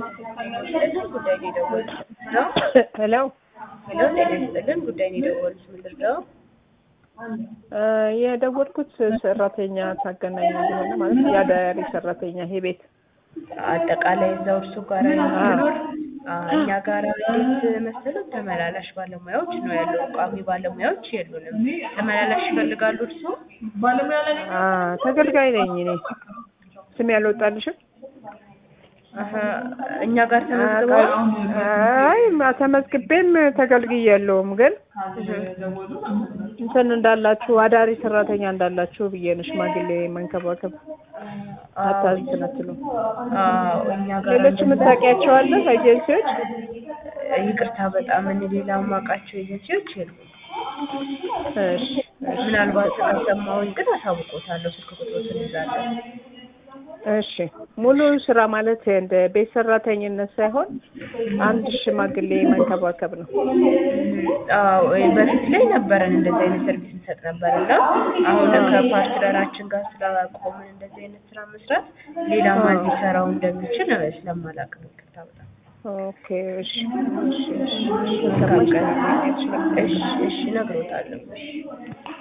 ይስጥልን ጉዳይ ነው የደወሉት ነው። ሄሎ ሄሎ ጤና ይስጥልን ጉዳይ ነው የደወሉት ምንድን ነው? የደወልኩት ሰራተኛ ታገናኝ እንደሆነ ማለት የአዳሪ ሰራተኛ ይሄ ቤት አጠቃላይ እዛው እርሱ ጋር የሚኖር እኛ ጋር እንዴት መሰለው ተመላላሽ ባለሙያዎች ነው ያለው። ቋሚ ባለሙያዎች የሉንም። ተመላላሽ ይፈልጋሉ እርሱ? አ ተገልጋይ ነኝ እኔ ስም ያልወጣልሽም አሀ፣ እኛ ጋር ተመዝግበዋል። አይ ማ- ተመዝግቤም ተገልግያለሁም ግን እንትን እንዳላችሁ አዳሪ ሰራተኛ እንዳላችሁ ብዬ ነው ሽማግሌ መንከባከብ አታዝነትሉ አዎ፣ እኛ ጋር ሌሎች እንደዛ- የምታውቂያቸው አለ ኤጀንሲዎች ይቅርታ በጣም እኔ ሌላ የማውቃቸው ኤጀንሲዎች የሉም። እሺ እሺ ምናልባት ከሰማሁኝ ግን አሳውቆታለሁ። ስልክ ቁጥሮትን ይዛለሁ። እሺ ሙሉ ስራ ማለት እንደ ቤት ሰራተኝነት ሳይሆን አንድ ሽማግሌ መንከባከብ ነው። አዎ በፊት ላይ ነበረን እንደዚህ አይነት ሰርቪስ እንሰጥ ነበር እና አሁን ከፓርትነራችን ጋር ስላቆምን እንደዚህ አይነት ስራ መስራት ሌላ ማን ሊሰራው እንደሚችል ስለማላውቅ ነው። ይቅርታ በጣም ኦኬ እሺ እሺ እሺ መልካም ቀን። እሺ እሺ እነግሮታለሁ። እሺ